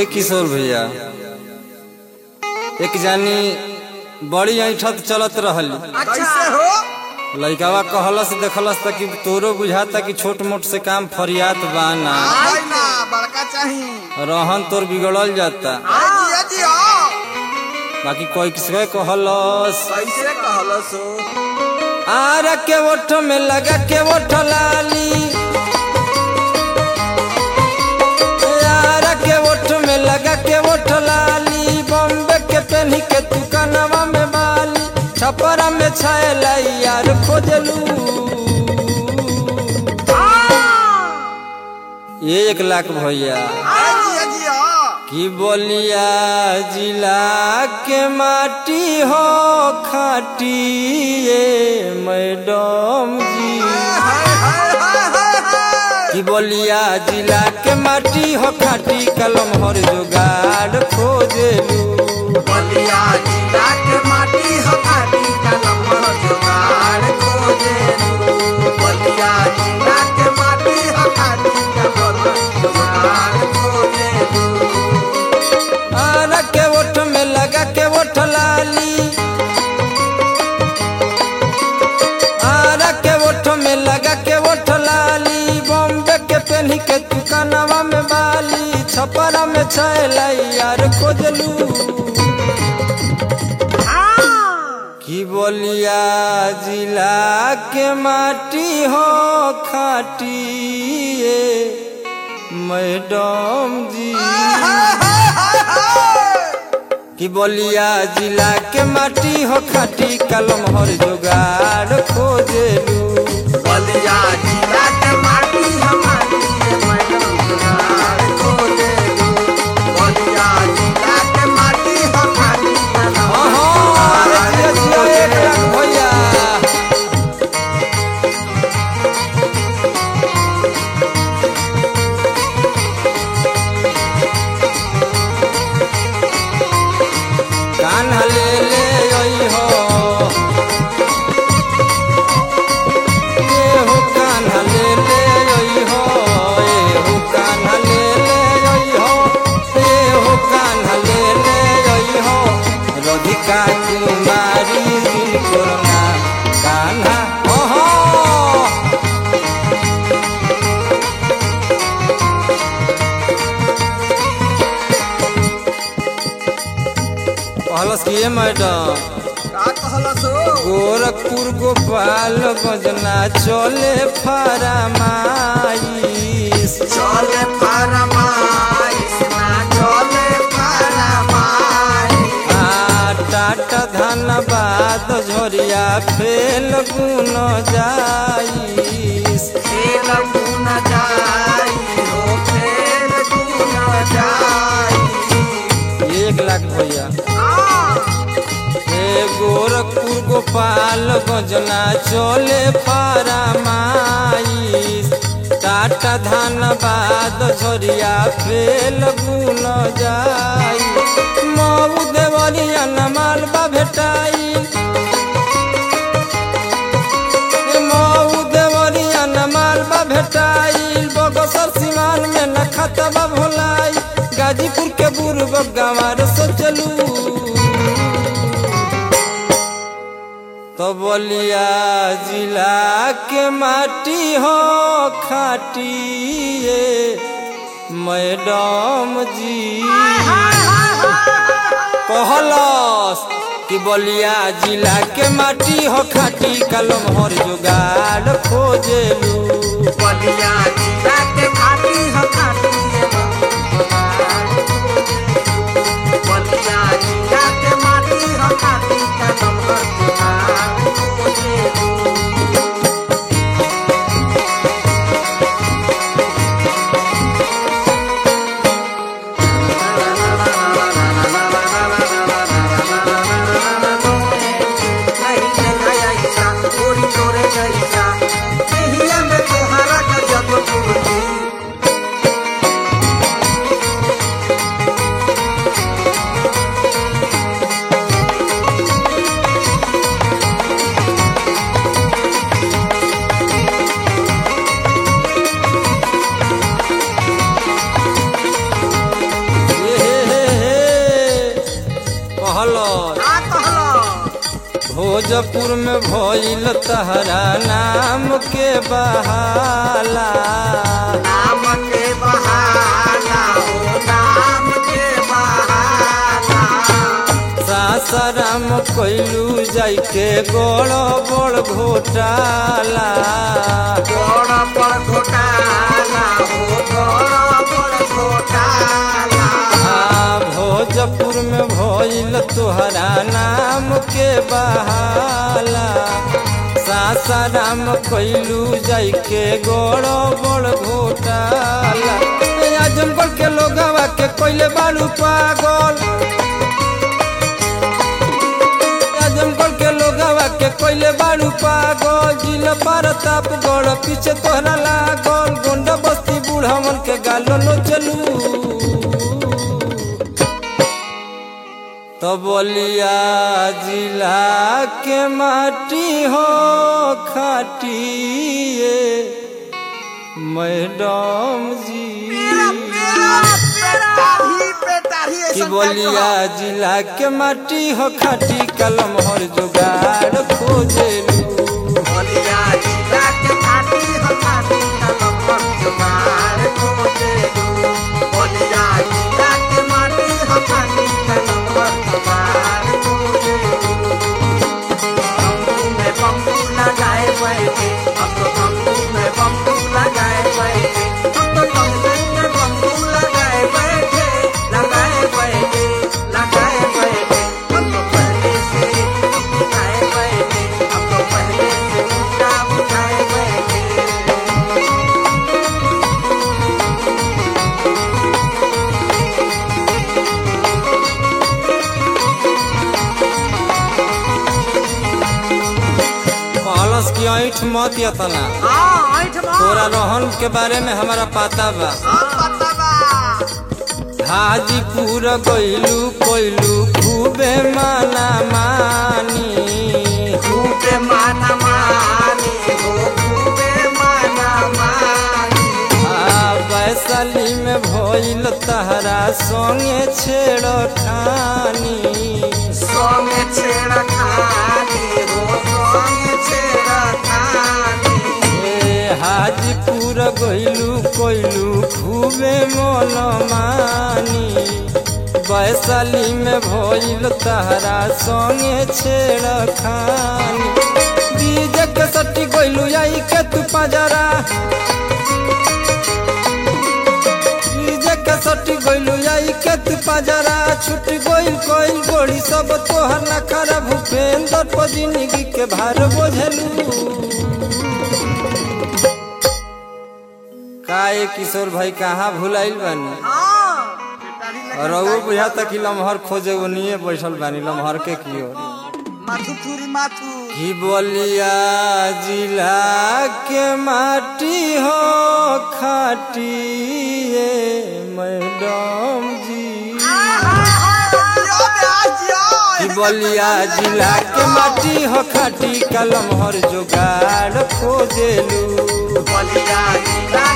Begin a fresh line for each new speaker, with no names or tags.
ये किशोर भैया एक जानी बड़ी ऐठत चलत रहल
कैसे हो
लइकावा कहलस देखलस त कि तोरो बुझाता कि छोट मोट से काम फरियात बा ना
आई ना बड़का चाही
रहन तोर बिगड़ल जाता
आई जिया जिया
बाकी कोई किसके कहलस
कैसे कहलो सो
आर के ओठ में लगा के ओठ लाली यार के ओठ में लगा के ओठ लाली बॉम्बे के पहनी के तू कनवा में बाली छपरा में छायला यार खोजलू ये एक लाख भैया
आई जिया जिया
कि बोलिया जिला के माटी हो खाटी ये मैडम जी
हाय हाय हाय हाय हाय
कि बोलिया जिला के माटी हो खाटी कलम हर जुगाड़ खोजेलू
बलिया जिला के माटी हो काटी कलम जुगाड़ खोजे बलिया जिला के माटी हो काटी कलम जुगाड़ खोजे
आरा के ओठ में लगा के ओठ लाली आरा के ओठ में लगा के ओठ लाली बॉम्बे के पहनी के तू कनवा में बाली छपरा में छैला यार खोजलू की बोलिया जिला के माटी हो खाटी ये मैडम जी कि बोलिया जिला के माटी हो खाटी कलम हर जुगाड़ खोजेलू
बलिया जिला के माटी हमारी मैडम जुगाड़ खोजे बलिया जिला के माटी हमारी
अहाँ, अरे जिया जिया एक लाख भैया कान्हा ले ले अइहो एहो कान्हा ले ले अइहो एहो कान्हा ले ले अइहो एहो कान्हा ले ले अइहो राधिका कुमारी दिल कोना कान्हा ओहो कहलस कि ये मैडम
का कहला सो
गोरखपुर गोपाल बजना चले फरमाइश
चले फरमाइश ना चले फरमाइश
आ टाटा धनबाद झोरिया फेल गुन जाइस
खेल गुन जाई हो खेल गुन जाई
एक लाख भैया
आ
ए गोरखपुर गोपाल बजना चले फरमाइश टाटा धनबाद झोरिया फेल गुन जाई मऊ देवरिया नमालबा भेटाई मऊ देवरिया नमालबा भेटाई बगसर सिवान में न खतबा भोलाई गाजीपुर के बुर्ग गंवार सोचलू तो बोलिया जिला के माटी हो खाटी ये मैडम जी कहलस कि बोलिया जिला के माटी हो खाटी कलम हर जुगाड़ खोजेलू
बलिया जिला के खाटी हो खाटी बलिया जिला के माटी हो खाटी कदम कर
कहलो
का कहलो
भोजपुर में भइल तहरा नाम के बहाला
नाम के बहाना हो नाम के बहाना
सासाराम कैलू जाई के गोड़ बड़ घोटाला
बड़ बड़ घोटाला हो बड़ बड़ घोटाला
आ भोजपुर में भइल तोहरा नाम के बहाला सासाराम कैलू जाई के गोड़ बड़ घोटाला ए आजमगढ़ के लोगवा के कोइले बालू पागल आजमगढ़ के लोगवा के कोइले बालू पागल जिला प्रताप गढ़ पीछे तोहरा लागल गोंड बस्ती बूढ़ा के गालो लो चलू तो बोलिया जिला के माटी हो खाटिए मैडम जी कि बोलिया जिला के माटी हो खाटी कलम हर जुगाड़ खोजेलू कहलस की ऐठ मत यतना तोरा रोहन के बारे में हमारा पता बा हाजीपुर गइलू कोइलू खूबे माना मानी
खूबे माना मानी हो खूबे माना मानी
आ वैशाली में भइल तहरा संगे छेड़ खानी
सोंगे छेड़ा खानी हो सोंगे छेड़ा खानी
ए हाजीपुर गइलू कोइलू खूबे मन मानी वैशाली में भइल तहरा संगे छेड़ खानी बीज के सट्टी गइलू आई के तू पजरा बीज के सट्टी गइलू आई के तू पजरा छुट गइल कोइल गोड़ी सब तोहर नखरा भूपेंद्र पर जिंदगी के भार बोझलू काए किशोर भाई कहाँ भुलाइल बानी और वो बुझा तक कि लम्हर खोजे वो निये बैठल बानी लम्हर के कियो
माथु थुरी माथु
कि बोलिया जिला के माटी हो खाटिए मैडम जी कि बोलिया जिला के माटी हो खाटी कलम हर जुगाड़ खोजेलू
बलिया जिला